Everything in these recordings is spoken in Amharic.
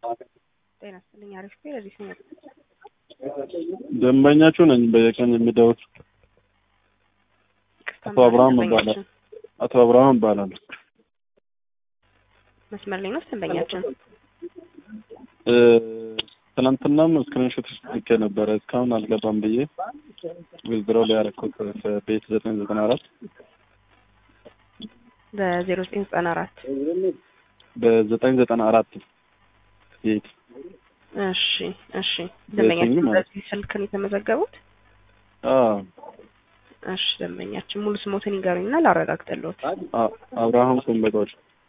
ጤና ይስጥልኝ። አሪፍ ቤ ለዚህ ነው ደንበኛችሁ ነኝ። በየቀን የሚደውል አቶ አብርሃም እባላለሁ። አቶ አብርሃም እባላለሁ። መስመር ላይ ነው ደንበኛችን። እ ትናንትናም ስክሪንሾት ልኬ ነበረ እስካሁን አልገባም ብዬ ዊዝድሮ ላይ ያደረኩት ቤት ዘጠኝ ዘጠና አራት በዜሮ ዘጠኝ ዘጠና አራት በዘጠኝ ዘጠና አራት ቤት እሺ እሺ። ደንበኛችን በየትኛው ማለት በዚህ ስልክ ነው የተመዘገቡት? አዎ እሺ ደንበኛችን ሙሉ ስሞትን ይንገሩኝና ላረጋግጥልዎት። አ- አብርሃም ሰንበቶች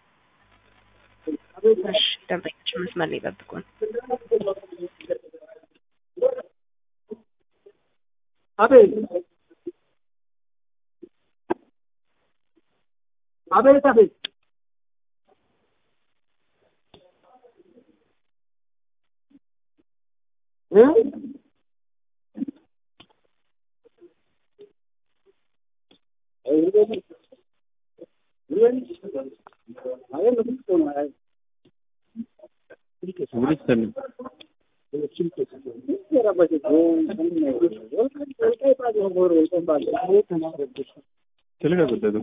እሺ ደንበኛችን መስመር ላይ ይጠብቁን። አቤት አቤት አቤት እ ውልት ሰሚ ትልቅ አይደለም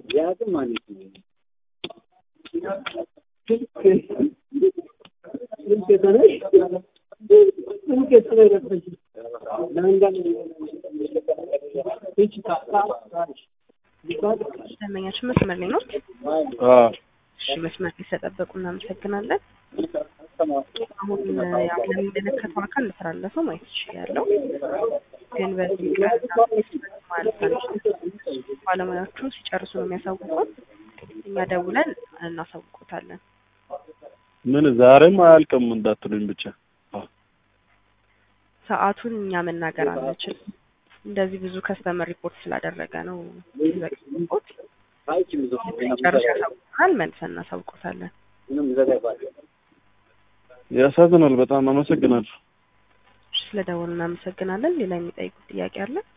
ደንበኛችን መስመር ላይ ነው። አዎ እሺ መስመር ላይ ስለጠበቁ እናመሰግናለን። አሁን ያው ለሚመለከተው አካል እንደተላለፈው ማየት ይችላለው። ግን በዚህ ቀን ማለት አንችልም። ባለሙያዎቹ ሲጨርሱ ነው የሚያሳውቁን። እኛ ደውለን እናሳውቁታለን። ምን ዛሬም አያልቅም እንዳትሉኝ ብቻ ሰዓቱን እኛ መናገር አንችልም። እንደዚህ ብዙ ከስተመር ሪፖርት ስላደረገ ነው ሪፖርት ጨርሶ ያሳውቁናል። መልሰን እናሳውቁታለን። ያሳዝናል። በጣም አመሰግናለሁ። ስለደወሉ እናመሰግናለን። ሌላ የሚጠይቁት ጥያቄ አለ?